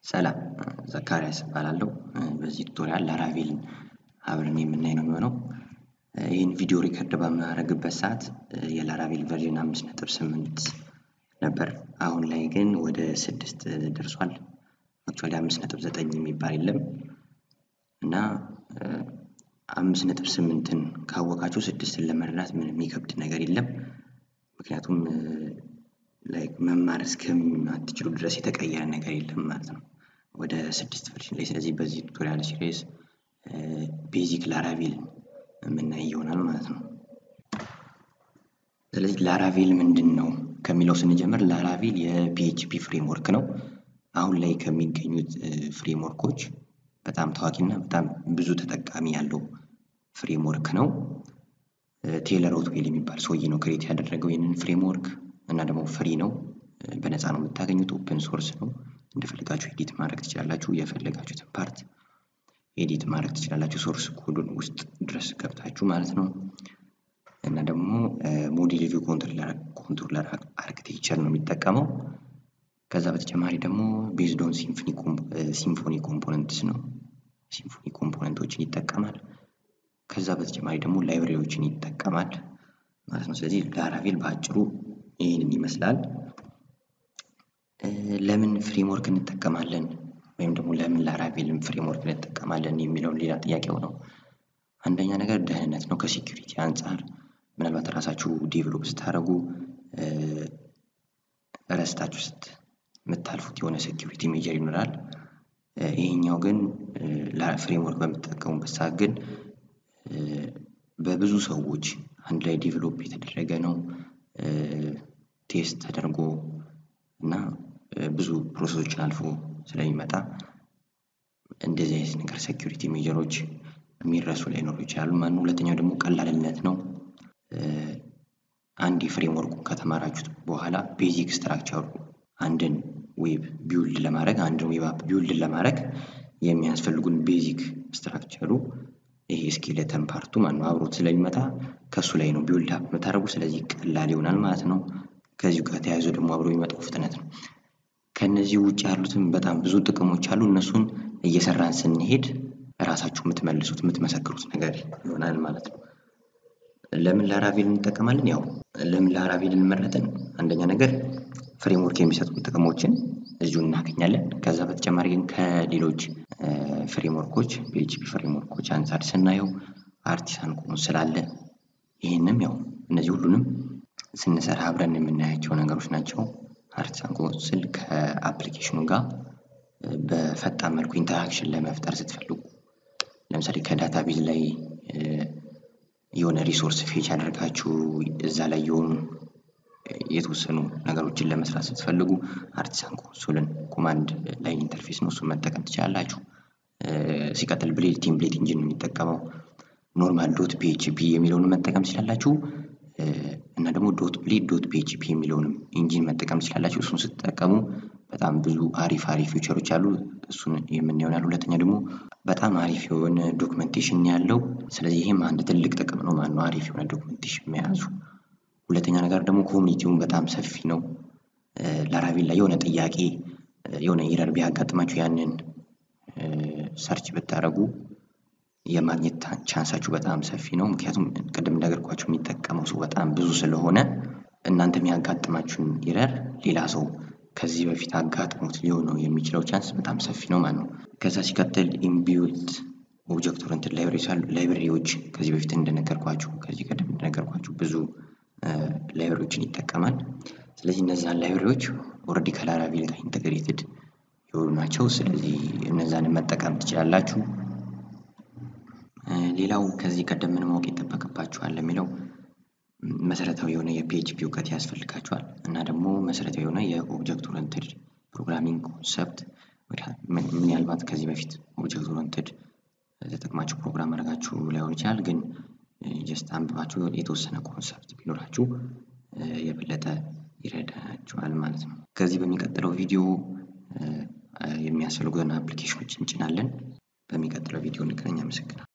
ሰላም ዘካሪያስ እባላለሁ በዚህ ቱቶሪያል ላራቬልን አብረን የምናይ ነው የሚሆነው። ይህን ቪዲዮ ሪከርድ በማድረግበት ሰዓት የላራቬል ቨርዥን አምስት ነጥብ ስምንት ነበር። አሁን ላይ ግን ወደ ስድስት ደርሷል። አክቹዋሊ አምስት ነጥብ ዘጠኝ የሚባል የለም እና አምስት ነጥብ ስምንትን ካወቃችሁ ስድስትን ለመረዳት ምንም የሚከብድ ነገር የለም። ምክንያቱም ላይክ መማር እስከማትችሉ ድረስ የተቀየረ ነገር የለም ማለት ነው ወደ ስድስት ቨርዥን ላይ። ስለዚህ በዚህ ቱቶሪያል ሲሪስ ቤዚክ ላራቬል የምናይ ይሆናል ማለት ነው። ስለዚህ ላራቬል ምንድን ነው ከሚለው ስንጀምር ላራቬል የፒኤችፒ ፍሬምወርክ ነው። አሁን ላይ ከሚገኙት ፍሬምወርኮች በጣም ታዋቂና በጣም ብዙ ተጠቃሚ ያለው ፍሬምወርክ ነው። ቴይለር ኦትዌል የሚባል ሰውዬ ነው ክሬት ያደረገው ይህንን ፍሬምወርክ እና ደግሞ ፍሪ ነው። በነፃ ነው የምታገኙት። ኦፕን ሶርስ ነው። እንደፈለጋችሁ ኤዲት ማድረግ ትችላላችሁ። የፈለጋችሁትን ፓርት ኤዲት ማድረግ ትችላላችሁ። ሶርስ ኮዱን ውስጥ ድረስ ገብታችሁ ማለት ነው። እና ደግሞ ሞዴል ቪው ኮንትሮለር አርክቴክቸር ነው የሚጠቀመው። ከዛ በተጨማሪ ደግሞ ቤዝድ ኦን ሲምፎኒ ኮምፖነንትስ ነው። ሲምፎኒ ኮምፖነንቶችን ይጠቀማል። ከዛ በተጨማሪ ደግሞ ላይብሬሪዎችን ይጠቀማል ማለት ነው። ስለዚህ ላራቬል በአጭሩ ይህንን ይመስላል። ለምን ፍሬምወርክ እንጠቀማለን ወይም ደግሞ ለምን ላራቬልን ፍሬምወርክ እንጠቀማለን የሚለውን ሌላ ጥያቄው ነው። አንደኛ ነገር ደህንነት ነው። ከሴኪሪቲ አንጻር ምናልባት ራሳችሁ ዴቨሎፕ ስታደርጉ ረስታችሁ ስት የምታልፉት የሆነ ሴኪሪቲ ሜጀር ይኖራል። ይሄኛው ግን ፍሬምወርክ በምትጠቀሙበት ሰዓት ግን በብዙ ሰዎች አንድ ላይ ዴቨሎፕ የተደረገ ነው። ቴስት ተደርጎ እና ብዙ ፕሮሰሶችን አልፎ ስለሚመጣ እንደዚህ አይነት ነገር ሴኪሪቲ ሜጀሮች የሚረሱ ላይኖሩ ይችላሉ ማለት ነው። ሁለተኛው ደግሞ ቀላልነት ነው። አንድ የፍሬምወርኩን ከተማራችሁት በኋላ ቤዚክ ስትራክቸሩ አንድን ዌብ ቢውልድ ለማድረግ አንድን ዌብ አፕ ቢውልድ ለማድረግ የሚያስፈልጉን ቤዚክ ስትራክቸሩ ይሄ ስኬለተን ፓርቱ ማነው አብሮት ስለሚመጣ ከእሱ ላይ ነው ቢውልድ አፕ የምታደርጉ። ስለዚህ ቀላል ይሆናል ማለት ነው። ከዚሁ ጋር ተያይዞ ደግሞ አብሮ የሚመጣው ፍጥነት ነው። ከእነዚህ ውጭ ያሉትን በጣም ብዙ ጥቅሞች አሉ። እነሱን እየሰራን ስንሄድ ራሳችሁ የምትመልሱት የምትመሰክሩት ነገር ይሆናል ማለት ነው። ለምን ላራቬል እንጠቀማለን? ያው ለምን ላራቬል እንመረጥን? አንደኛ ነገር ፍሬምወርክ የሚሰጡን ጥቅሞችን እዚሁ እናገኛለን። ከዛ በተጨማሪ ግን ከሌሎች ፍሬምወርኮች ፒኤችፒ ፍሬምወርኮች አንጻር ስናየው አርቲሳን ኮን ስላለ ይህንም ያው እነዚህ ሁሉንም ስንሰራ አብረን የምናያቸው ነገሮች ናቸው። አርቲሳን ኮን ስል ከአፕሊኬሽኑ ጋር በፈጣን መልኩ ኢንተራክሽን ለመፍጠር ስትፈልጉ ለምሳሌ ከዳታቤዝ ላይ የሆነ ሪሶርስ ፌች አድርጋችሁ እዛ ላይ የሆኑ የተወሰኑ ነገሮችን ለመስራት ስትፈልጉ አርቲሳን ኮንሶልን ኮማንድ ላይን ኢንተርፌስ ነው፣ እሱን መጠቀም ትችላላችሁ። ሲቀጥል ብሌድ ቴምፕሌት ኢንጂን የሚጠቀመው ኖርማል ዶት ፒኤችፒ የሚለውን መጠቀም ትችላላችሁ። እና ደግሞ ዶት ብሌድ ዶት ፒኤችፒ የሚለውንም ኢንጂን መጠቀም ትችላላችሁ። እሱን ስትጠቀሙ በጣም ብዙ አሪፍ አሪፍ ፊውቸሮች አሉ። እሱን የምናየው ሁለተኛ ደግሞ በጣም አሪፍ የሆነ ዶክመንቴሽን ያለው ስለዚህ ይህም አንድ ትልቅ ጥቅም ነው ማለት ነው፣ አሪፍ የሆነ ዶክመንቴሽን መያዙ። ሁለተኛ ነገር ደግሞ ኮሚኒቲውን በጣም ሰፊ ነው። ላራቬል ላይ የሆነ ጥያቄ የሆነ ኢረር ቢያጋጥማችሁ ያንን ሰርች ብታደርጉ የማግኘት ቻንሳችሁ በጣም ሰፊ ነው። ምክንያቱም ቅድም እንደነገርኳችሁ የሚጠቀመው ሰው በጣም ብዙ ስለሆነ እናንተ የሚያጋጥማችሁን ኢረር ሌላ ሰው ከዚህ በፊት አጋጥሞት ሊሆነው የሚችለው ቻንስ በጣም ሰፊ ነው ማለት ነው። ከዛ ሲቀጥል ኢምቢውልት ኦብጀክት ኦሪየንትድ ላይብሬሪዎች ከዚህ በፊት እንደነገርኳችሁ ከዚህ ቀደም እንደነገርኳችሁ ብዙ ላይብሬሪዎችን ይጠቀማል። ስለዚህ እነዛን ላይብሬሪዎች ኦልሬዲ ከላራቬል ጋር ኢንተግሬትድ የሆኑ ናቸው። ስለዚህ እነዛን መጠቀም ትችላላችሁ። ሌላው ከዚህ ቀደም ምን ማወቅ ይጠበቅባችኋል የሚለው መሰረታዊ የሆነ የፒኤችፒ እውቀት ያስፈልጋችኋል እና ደግሞ መሰረታዊ የሆነ የኦብጀክት ኦሪየንትድ ፕሮግራሚንግ ኮንሰፕት ምናልባት ከዚህ በፊት ኦብጀክት ኦሪየንትድ ተጠቅማችሁ ፕሮግራም አድርጋችሁ ላይሆን ይችላል፣ ግን ጀስት አንብባችሁ የተወሰነ ኮንሰፕት ቢኖራችሁ የበለጠ ይረዳችኋል ማለት ነው። ከዚህ በሚቀጥለው ቪዲዮ የሚያስፈልጉትን አፕሊኬሽኖች እንጭናለን። በሚቀጥለው ቪዲዮ እንገናኝ። አመሰግናለሁ።